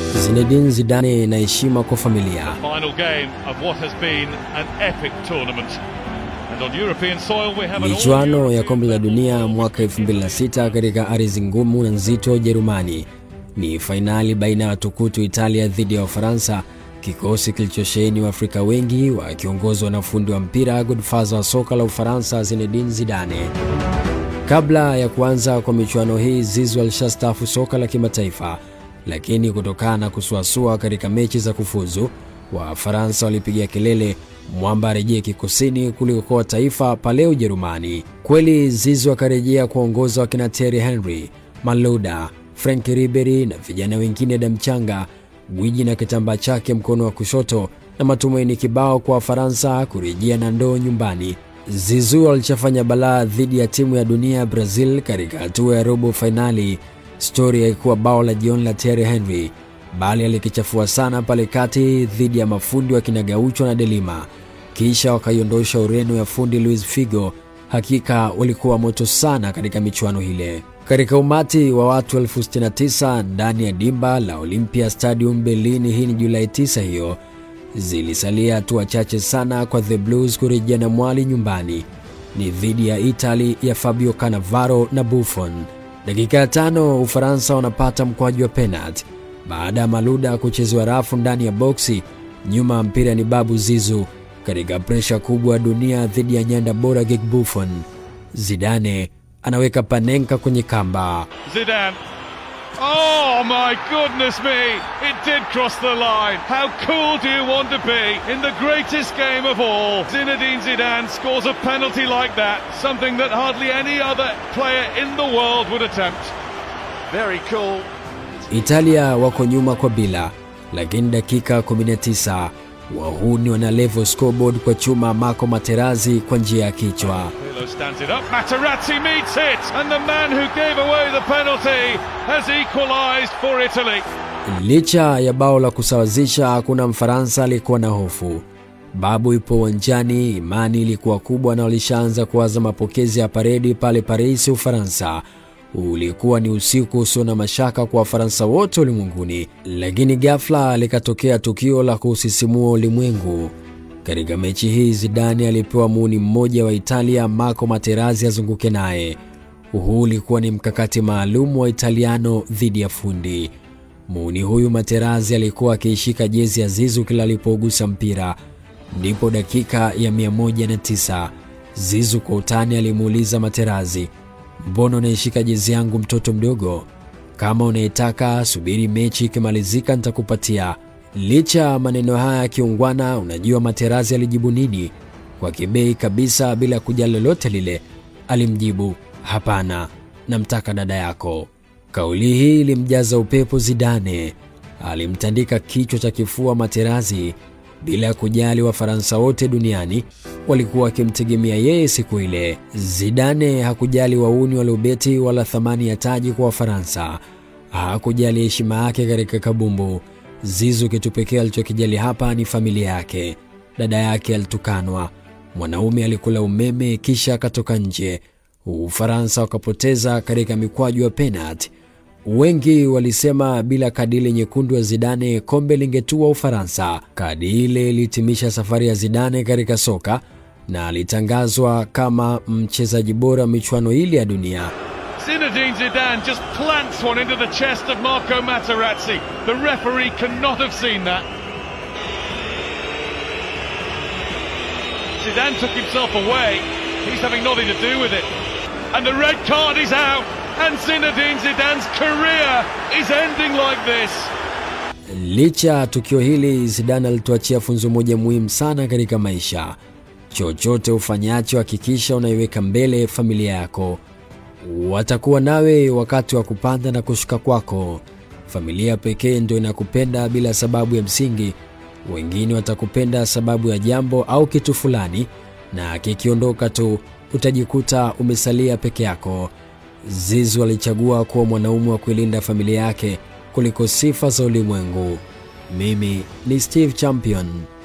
Zinedine Zidane na heshima kwa familia. Final game of what has been an epic tournament. And on European soil we have an Michuano ya kombe la dunia mwaka 2006 katika ardhi ngumu na nzito Jerumani ni fainali baina ya watukutu Italia dhidi ya Ufaransa, kikosi kilichosheheni Waafrika wengi wakiongozwa na fundi wa mpira godfather wa soka la Ufaransa Zinedine Zidane. Kabla ya kuanza kwa michuano hii, Zizou alishastaafu soka la kimataifa, lakini kutokana na kusuasua katika mechi za kufuzu, Wafaransa walipiga kelele mwamba arejee kikosini kulikokoa taifa pale Ujerumani. Kweli Zizou akarejea kuongoza wakina Thierry Henry, Malouda, Frank Ribery na vijana wengine damchanga, gwiji na kitambaa chake mkono wa kushoto, na matumaini kibao kwa Wafaransa kurejea na ndoo nyumbani. Zizou alichofanya balaa dhidi ya timu ya dunia ya Brazil katika hatua ya robo fainali. Stori haikuwa bao la jioni la Thierry Henry, bali alikichafua sana pale kati dhidi ya mafundi wa kina Gaucho na Delima, kisha wakaiondosha Ureno ya fundi Luis Figo. Hakika walikuwa moto sana katika michuano ile. Katika umati wa watu elfu 69 ndani ya dimba la Olympia Stadium Berlin, hii ni Julai 9 hiyo zilisalia hatua chache sana kwa the Blues kurejea na mwali nyumbani. Ni dhidi ya Italy ya Fabio Cannavaro na Buffon. Dakika ya tano Ufaransa wanapata mkwaju wa penalti baada ya Maluda kuchezewa rafu ndani ya boksi. Nyuma ya mpira ni Babu Zizu katika presha kubwa ya dunia dhidi ya nyanda bora Gig Buffon. Zidane anaweka Panenka kwenye kamba. Zidane. Oh my goodness me! It did cross the line. How cool do you want to be in the greatest game of all? Zinedine Zidane scores a penalty like that, something that hardly any other player in the world would attempt. Very cool. Italia wako nyuma kwa bila, lakini dakika 19 wahuni wana level scoreboard kwa chuma Marco Materazzi kwa njia ya kichwa. Pirlo stands it up. Materazzi meets it, and the man who gave away the penalty has equalised for Italy. Licha ya bao la kusawazisha, hakuna Mfaransa alikuwa na hofu. Babu ipo uwanjani, imani ilikuwa kubwa na walishaanza kuwaza mapokezi ya paredi pale Paris, Ufaransa. Ulikuwa ni usiku usio na mashaka kwa Wafaransa wote ulimwenguni, lakini ghafla likatokea tukio la kusisimua ulimwengu. Katika mechi hii Zidane alipewa muuni mmoja wa Italia, Marco Materazzi, azunguke naye. Huu ulikuwa ni mkakati maalum wa Italiano dhidi ya fundi. Muuni huyu Materazzi alikuwa akiishika jezi ya Zizu kila alipougusa mpira. Ndipo dakika ya 109 Zizu kwa utani alimuuliza Materazzi, mbona unaishika jezi yangu mtoto mdogo? Kama unaitaka subiri mechi ikimalizika nitakupatia. Licha ya maneno haya ya kiungwana, unajua Materazzi alijibu nini? Kwa kibei kabisa, bila kujali lolote lile, alimjibu hapana, namtaka dada yako. Kauli hii ilimjaza upepo Zidane. Alimtandika kichwa cha kifua Materazzi bila ya kujali Wafaransa wote duniani walikuwa wakimtegemea yeye siku ile. Zidane hakujali wauni waliobeti wala thamani ya taji kwa Wafaransa. Hakujali heshima yake katika kabumbu. Zizu kitu pekee alichokijali hapa ni familia yake. Dada yake alitukanwa, mwanaume alikula umeme kisha akatoka nje. Ufaransa wakapoteza katika mikwaju ya penalti. Wengi walisema bila kadi ile nyekundu ya Zidane kombe lingetua Ufaransa. Kadi ile ilihitimisha safari ya Zidane katika soka na alitangazwa kama mchezaji bora wa michuano ile ya dunia. Zinedine Zidane just plants one into the chest of Marco Materazzi. The referee cannot have seen that. Zidane took himself away. He's having nothing to do with it. And the red card is out. And Zinedine Zidane's career is ending like this. Licha ya tukio hili, Zidane alituachia funzo moja muhimu sana katika maisha: chochote ufanyacho, hakikisha unaiweka mbele familia yako. Watakuwa nawe wakati wa kupanda na kushuka kwako. Familia pekee ndio inakupenda bila sababu ya msingi. Wengine watakupenda sababu ya jambo au kitu fulani, na kikiondoka tu utajikuta umesalia peke yako. Zizu alichagua kuwa mwanaume wa kuilinda familia yake kuliko sifa za ulimwengu. Mimi ni Steve Champion.